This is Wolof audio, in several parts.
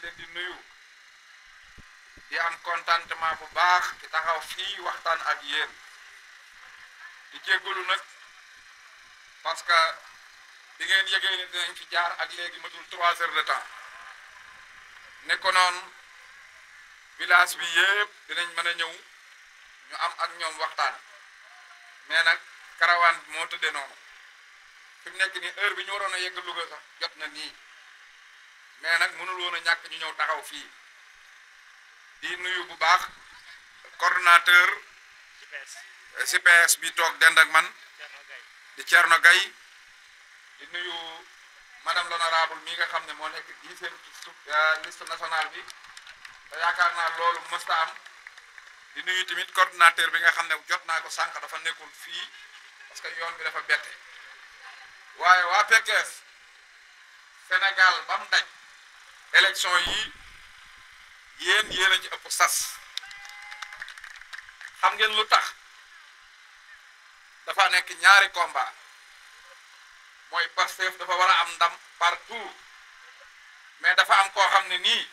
leen di nuyu di am contentement bu baax ci taxaw fii waxtaan ak yéen di jéggalu nag parce que bi ngeen yëgee ne dinañ fi jaar ak léegi matul trois heures de temps ne ko noonu village bi yëpp dinañ mën a ñëw ñu am ak ñoom waxtaan mais nag karawaan bi moo tëddee noonu fi mu nekk nii heure bi ñu waroon a yegg Louga sax jot na nii mais nag mënul woon a ñàkk ñu ñëw taxaw fii di nuyu bu baax coordonnateur CPS bi toog dend ak man di Thierno Gaye di nuyu madame l'honorable mi nga xam ne moo nekk dixième ci su liste nationale bi te yaakaar naa loolu mësta am di nuyu tamit coordonnateur bi nga xam ne jot naa ko sànq dafa nekkul fii parce que yoon bi dafa bette waaye waa Pekes Sénégal ba mu daj élection yi yéen yéen a ci ëpp sas xam ngeen lu tax dafa nekk ñaari combat mooy Pastef dafa war a am ndam partout mais dafa am koo xam ne nii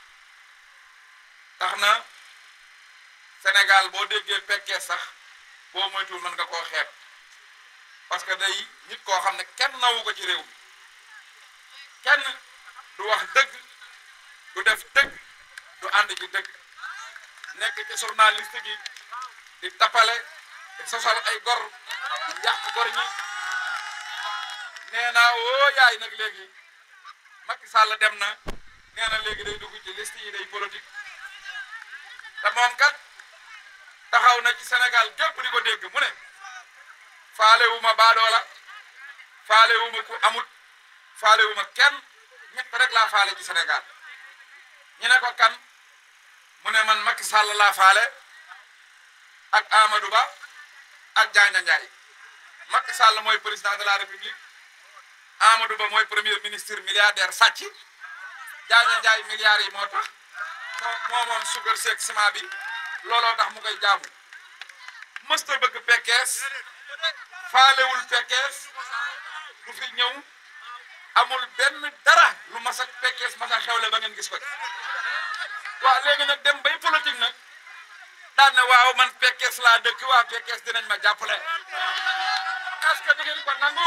tax na Sénégal boo déggee Pekes sax boo moytuwul mën nga koo xeeb parce que day nit koo xam ne kenn nawu ko ci réew mi kenn du wax dëgg du def dëgg du ànd ci dëgg nekk ci journaliste gi di tapale di sosal ay gor di yàq gor ñi nee naa woo yaay nag léegi Macky Sall dem na nee na léegi day dugg ci liste yi day politique te moom kat taxaw na ci Sénégal gépp di ko dégg mu ne faale wu ma baadoola faale wu ma ku amut faale wu ma kenn ñett rek laa faale ci Sénégal ñu ne ko kan mu ne man Macky Sall laa faale ak Amadou Ba ak Diagne Ndiaye Macky Sall mooy président de la République Amadou Ba mooy premier ministre milliardaire sàcc Diagne Ndiaye milliards yi moo tax moo moo moom sugar seeg ciment bi looloo tax mu koy jaamu mësta bëgg Pekes faalewul Pekes du fi ñëw amul benn dara lu mas ak Pekes mas a xewle ba ngeen gis ko ci waaw léegi nag dem bay politique nag daan na waaw man Pekes laa dëkk waa Pekes dinañ ma jàppale est-ce que di ngeen ko nangu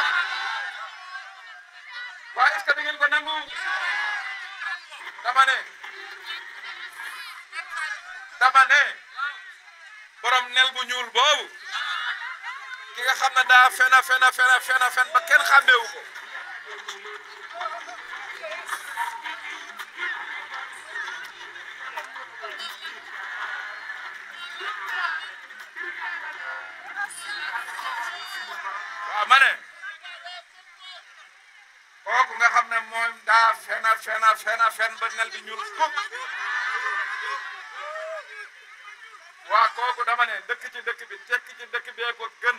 waa est-ce que di ngeen ko nangu dama ne dama ne borom nel bu ñuul boobu ki nga xam ne daa fena fena fena fena fen ba kenn xàmmeewu ko waaw ma ne kooku nga xam ne moom daa fena fena fena fen ba nel bi ñuul kuk waa kooku dama ne dëkk ci dëkk bi tekk ci dëkk bee ko gën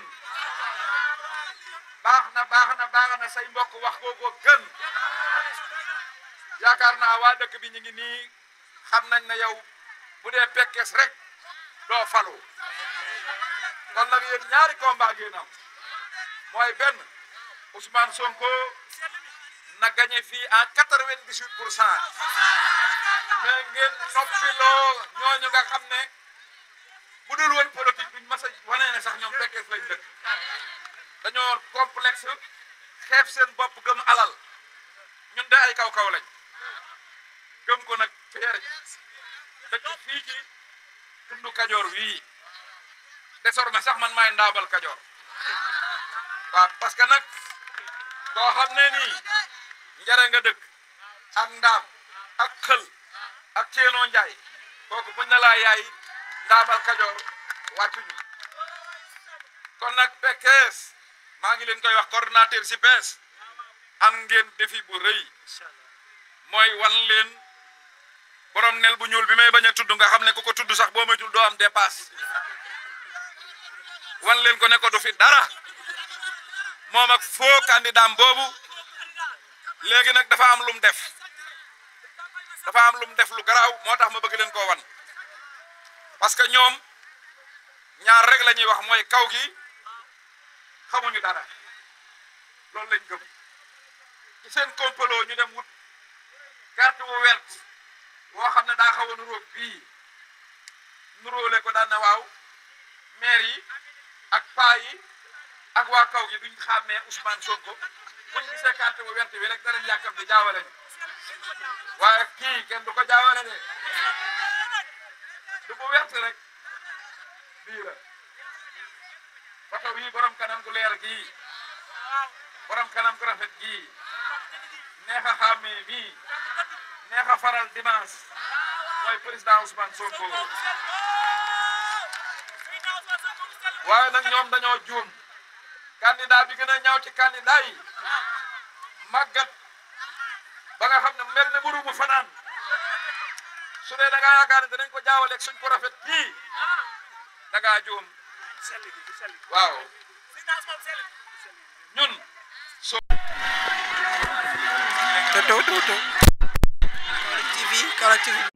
baax na baax na baax na say mbokk wax koo ko gën yaakaar naa waa dëkk bi ñu ngi nii xam nañ ne yow bu dee Pekes rek doo falu kon nag yéen ñaari combat ngeen am mooy benn Ousmane Sonko na gagné fii en quatre-vingt-dix-huit pour cent mais ngeen noppiloo ñooñu nga xam ne bu dul woon politique duñ mas a wane ne sax ñoom Pekes lañ dëkk dañoo complexe xeeb seen bopp gëm alal ñun de ay kaw-kaw lañ gëm ko nag feer dëkk fii ci tundu kajoor wii désormais sax man maay ndaabal kajoor waaw parce que nag koo xam ne nii njare nga dëkk ak ndaam ak xël ak ceenoo njaay kooku buñ na laa yaay ndaabal kajoor wàccuñu kon nag Pekes maa ngi leen koy wax coordonnateur si bees am ngeen défi bu rëy mooy wan leen borom nel bu ñuul bi may bañ a tudd nga xam ne ku ko tudd sax boo moytul doo am dépasse wan leen ko ne ko du fi dara moom ak faux candidat boobu léegi nag dafa am lum def dafa am lum def lu garaaw moo tax ma bëgg leen koo wan parce que ñoom ñaar rek la ñuy wax mooy kaw gi xamuñu dara loolu lañ gëm ci seen complot ñu dem wut carte bu wert woo xam ne daa xaw a nuróog bii nuróole ko daan na waaw maire yi ak paa yi ak waa kaw gi duñ xàmmee Ousmane Sonko buñ gisee carte bu wert bi rek danañ yàkkam di jaawale ni waaye kii kenn du ko jaawale de du bu wert rek bii la photo bii borom kanam gu leer gii borom kanam gu rafet gii neex a xàmmee mii neex a faral dimanche mooy président Ousmane Sonko waaye nag ñoom dañoo juum candidat bi gën a ñaaw ci candidat yi màggat ba nga xam ne mel ne buru bu fanaan su dee da ngaa yaakaar ne danañ ko jaawaleeg suñ ko rafet kii da ngaa juum waaw ñun so Toto Toto Kaolack TV Kaolack TV